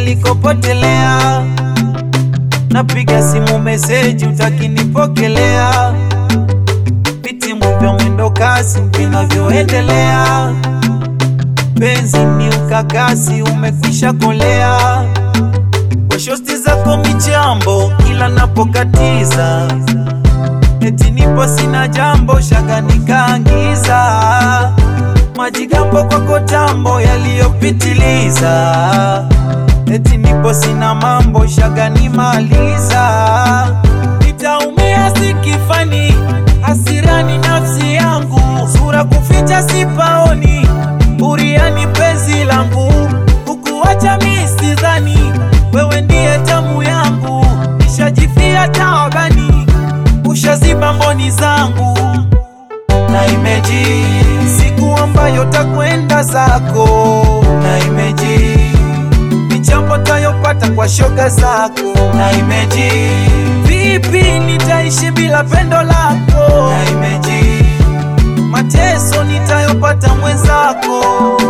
likopotelea. Napiga simu meseji utakinipokelea, vitimu vya mwendo kasi vinavyoendelea. Penzi ni ukakasi umekwisha kolea, kwa shosti zako michambo kila napokatiza, eti nipo sina jambo shaga nikaangiza majigambo kwako tambo yaliyopitiliza, eti nipo sina mambo shaga nimaliza, nitaumia sikifani, hasirani nafsi yangu, sura kuficha sipaoni, buriani penzi langu, kukuacha mi sidhani, wewe ndiye tamu yangu, nishajifia taabani, ushaziba mboni zangu na imeji siku ambayo takwenda zako na imeji michambo tayopata kwa shoga zako na imeji vipi nitaishi bila pendo lako na imeji mateso nitayopata mwenzako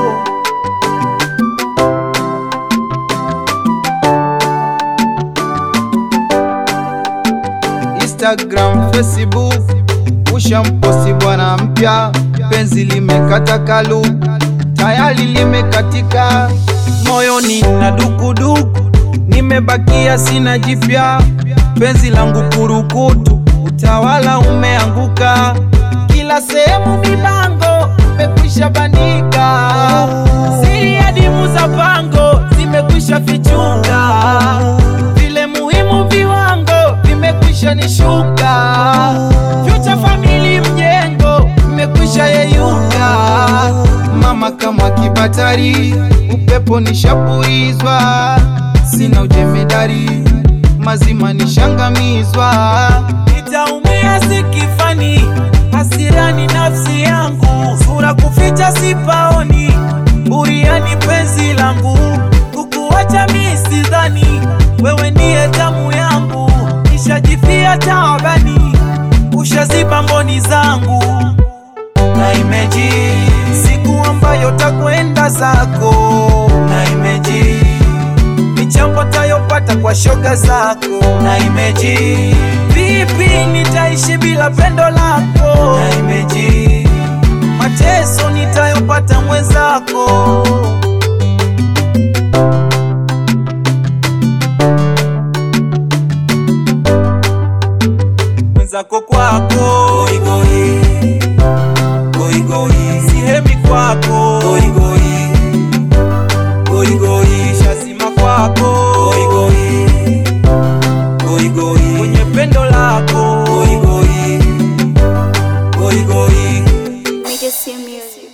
Instagram, Facebook ushamposti bwana mpya, penzi limekata kalu, tayari limekatika, moyoni na dukuduku, nimebakia sina jipya, penzi langu kurukutu, utawala umeanguka, kila sehemu mibango imekwisha bandika, siri adimu za pango zimekwisha fichuka, vile muhimu viwango vimekwisha nishuka, future family mjengo imekwisha yeyuka. mama kama kibatari, upepo nishapurizwa, sina ujemedari, mazima nishangamizwa, Nitaumia sikifani, hasirani nafsi yangu, sura kuficha sipaoni, buriani penzi langu, kukuacha mi sidhani, wewe ndiye tamu yangu, nishajifia taabani, ushaziba mboni zangu na imeji siku ambayo takwenda zako na imeji michambo tayopata kwa shoga zako na imeji vipi nitaishi bila pendo lako na imeji mateso nitayopata mwenzako mwenzako kwako goigoi goigoi sihemi kwako goigoi goigoi shazima kwako goigoi goigoi kwenye pendo lako goigoi goigoi Legacy Music.